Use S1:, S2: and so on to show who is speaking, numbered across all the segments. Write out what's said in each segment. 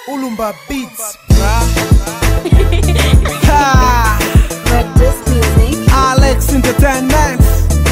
S1: Ulumba Beats, bruh. ha,
S2: Red Disc Music.
S1: Alex Entertainment.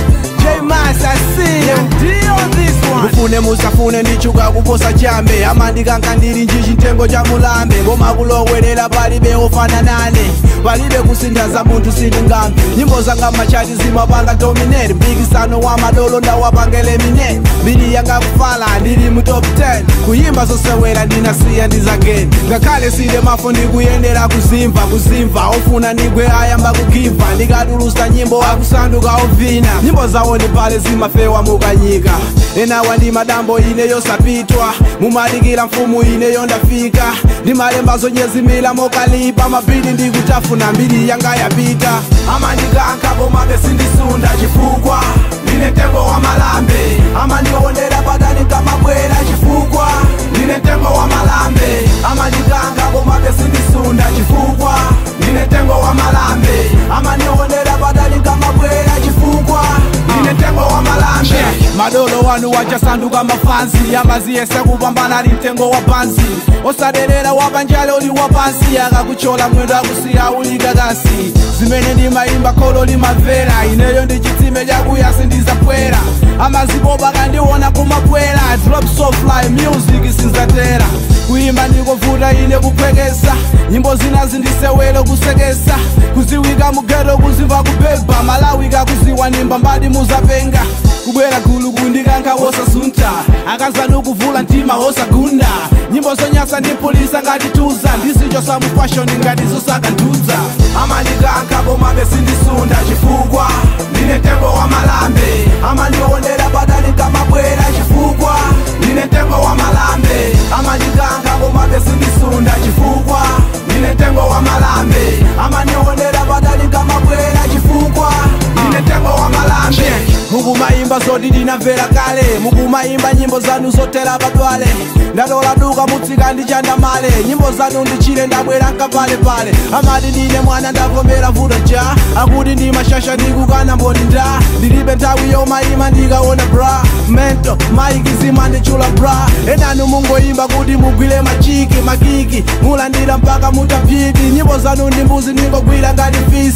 S1: J Mas, I see you. Deal this one. Mufune musafune ndichuka kuposa chambe amandikanga ndili njiji ntengo cha mulambe ngoma kulowerera palibe ofana nane palibe kusinthaza munthu sindingambe nyimbo zanga machati zimapanga dominate mpikisano wa madolo ndawapangele mine mbiri yanga kufala ndili mu top 10 kuyimba zosewera ndinasiya ndizageni ngakhale sile mafo ndikuyendera kuzimva kuzimva ofuna ndigwe ayamba kugiva ndikatulusa nyimbo akusanduka ovina nyimbo zawo ndi pale zimafewa mukanyika enawa ndi madambo ine yosapitwa mumalikira mfumu ine yondafika ndimalemba zonyezimila mokalipa mapili ndikutafuna mbiri yanga yapita amandikanka komabe sindisunda chifukwa ndine mtengo wa malambe amandionera padani kamabwera chifukwa ndine mtengo wa malambe amandikanga komabe sindisunda chifukwa ndine mtengo wa malambe amandionera padani kamabwera chifukwa ndine mtengo wa malambe madolo wanu wachasanduka mafansi amaziyese kupambana ali mtengo wa pansi osaderera wapanjale uli wapansi akakuchola mwendo akusiya ulika kasi zimene ndimayimba kholo limamvera ineyo ndi chitsime chakuyasi ndizapwera amazipopa kandiona kumapwera drop so fly music sinzatera kuyimba ndikovuta ine kuphwekesa nyimbo zina zindisewelo kusekesa kuziwika mugeto kuzimva kubeba malawika kuziwa nimba mbadi muzapenga kubwera gulu kundikanka wosasunta akazana ukuvula mtima wosagunda nyimbo zonyasa ndipulisa ngati tuza ndisichosa mu fashion ngati zosakantudza amandikanka komabe sindisunda chifukwa ndine mtengo wa malambe amandionera padani kamabwera chifukwa ndine mtengo wa malambe amandikanka komabe sindisunda chifukwa ndine mtengo wa malambe amandionera padani kamabwera chifukwa ndine mtengo wa malambe mukumayimba zoti ndinamvera kale mukumayimba nyimbo zanu zotera padwale ndatola duka mutsika ndichandamale nyimbo zanu ndichile ndabwera nkapalepale amati ndine mwana ndavomera vuto ja akuti ndi mashasha ndikukana mboni nda ndilibe nthawi yomayima ndikaona bra mento maiki zimandichula bra enanu mungoyimba kuti mugwire machiki makiki mulandira mpaka mutapiti nyimbo zanu ndi mbuzi ndingogwira ngati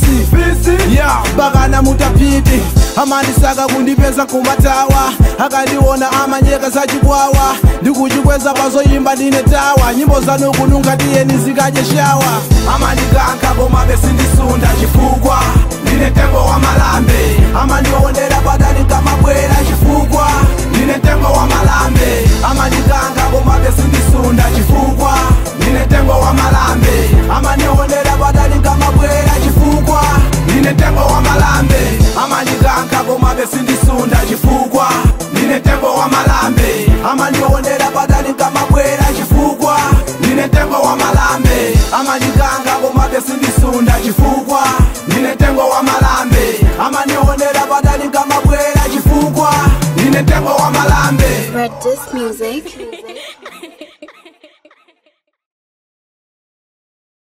S1: fisi ya mpaka mutapiti amandisaka kundipeza kumatawa akandiona amanyeka zachikwawa ndikuchikweza pazoyimba ndine tawa nyimbo zanu kununga tiyeni zikadye shawa amandikanka komabe sindisunda chifukwa ndine mtengo wa malambe amandionera padani kamabwera chifukwa ndine mtengo wa malambe amandikanka komabe sindisunda chifukwa ndine mtengo wa malambe amandionera padani kamabwera chifukwa ndine mtengo wa malambe amandikanka komabe sindisunda chifukwa ndine mtengo wa malambe amandionera padani kamabwera chifukwa ndine mtengo wa malambe amandikanga komabe sindisunda chifukwa ndine mtengo wa malambe amandionera padani kamabwera chifukwa ndine mtengo wa malambe
S2: Red Disc Music.